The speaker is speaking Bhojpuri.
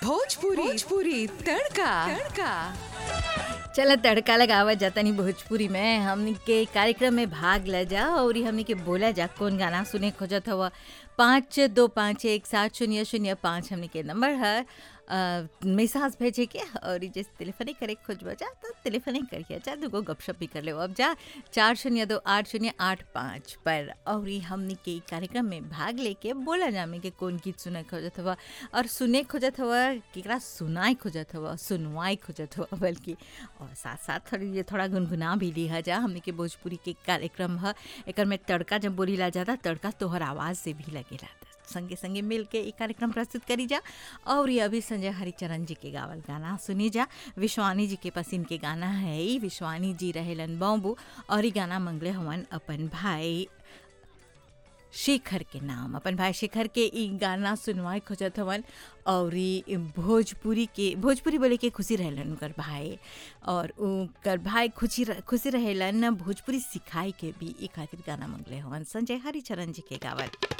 भोजपुरी भोजपुरी तड़का तड़का चल तड़का लगावा जातनी भोजपुरी में हमनी के कार्यक्रम में भाग ले जा और ई हमनी के बोला जा कौन गाना सुने खोजत हवा पाँच दो पाँच एक सात शून्य शून्य पाँच हमनी के नंबर है मैसेज भेजे के और ई जैसे टेलीफोने करे खोजबा जा तो टेलीफोने करिए जा दूगो गपशप भी कर ले अब जा चार शून्य दो आठ शून्य आठ पाँच पर और ई हमनी के ई कार्यक्रम में भाग लेके बोला जा में के कौन गीत सुने खोजत हवा और सुने खोजत हवा केकरा सुनाए खोजत हवा सुनवाए खोजत हवा बल्कि और साथ साथ थोड़ी ये थोड़ा गुनगुना भी लिहा जा हमने के भोजपुरी के कार्यक्रम है एक में तड़का जब बोलीला जाता तड़का तोहर आवाज़ से भी लगेला संगे संगे मिल के ये कार्यक्रम प्रस्तुत करी जा और ये अभी संजय हरिचरण जी के गावल गाना सुनी जा विश्वानी जी के पसिन के गाना है ई विश्वानी जी रहेलन बॉम्बू और ये गाना मंगले हवन अपन भाई शेखर के नाम अपन भाई शेखर के ई गाना सुनवाए खोजत हवन और ई भोजपुरी के भोजपुरी बोले के खुशी रहेलन उनकर भाई और उनकर भाई खुशी रह- खुशी रहेलन भोजपुरी सिखाई के भी ई खातिर गाना मंगले हवन संजय हरिचरण जी के गावल